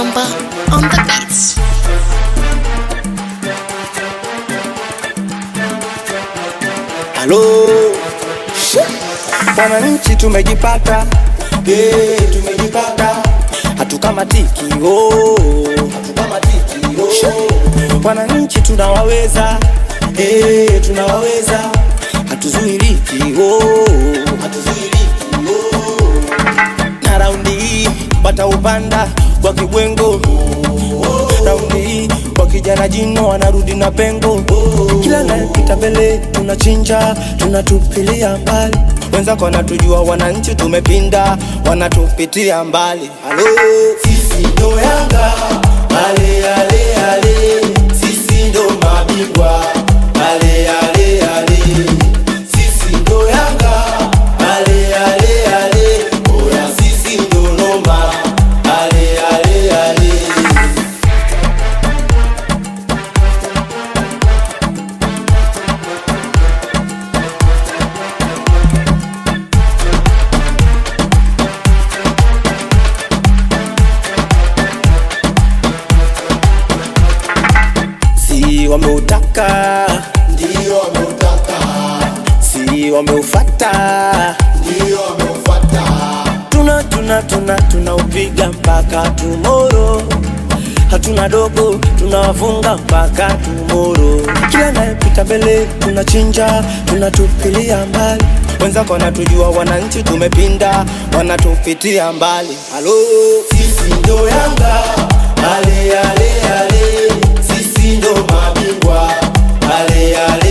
Mwamba on the beats. Halo wananchi, tumejipata eh, tumejipata, hatukamatiki oh, hatukamatiki oh. Wananchi tunawaweza eh, tunawaweza, hatuzuiliki oh, hatuzuiliki oh. Na raundi hii wataupanda kwa kibwengo raundi hii kwa kijana jino wanarudi na pengo kila napita mbele tunachinja tunatupilia mbali wenzako wanatujua wananchi tumepinda wanatupitia mbali halo sisi ndo yanga ale ale ale sisi ndo mabingwa ale ale ale sisi ndo yanga ale ale ale oya sisi ndo noma ale ale ale si wameutaka Ndio wameutaka, si wameufata ndio wameufata, tuna tuna tuna tunaupiga mpaka tumoro hatuna dogo tunawafunga mpaka tumoro kila nayepita mbele tunachinja tunatupilia mbali wenzako wanatujua wananchi tumepinda wanatupitia mbali halo sisi ndo yanga ale ale ale sisi ndo mabingwa ale ale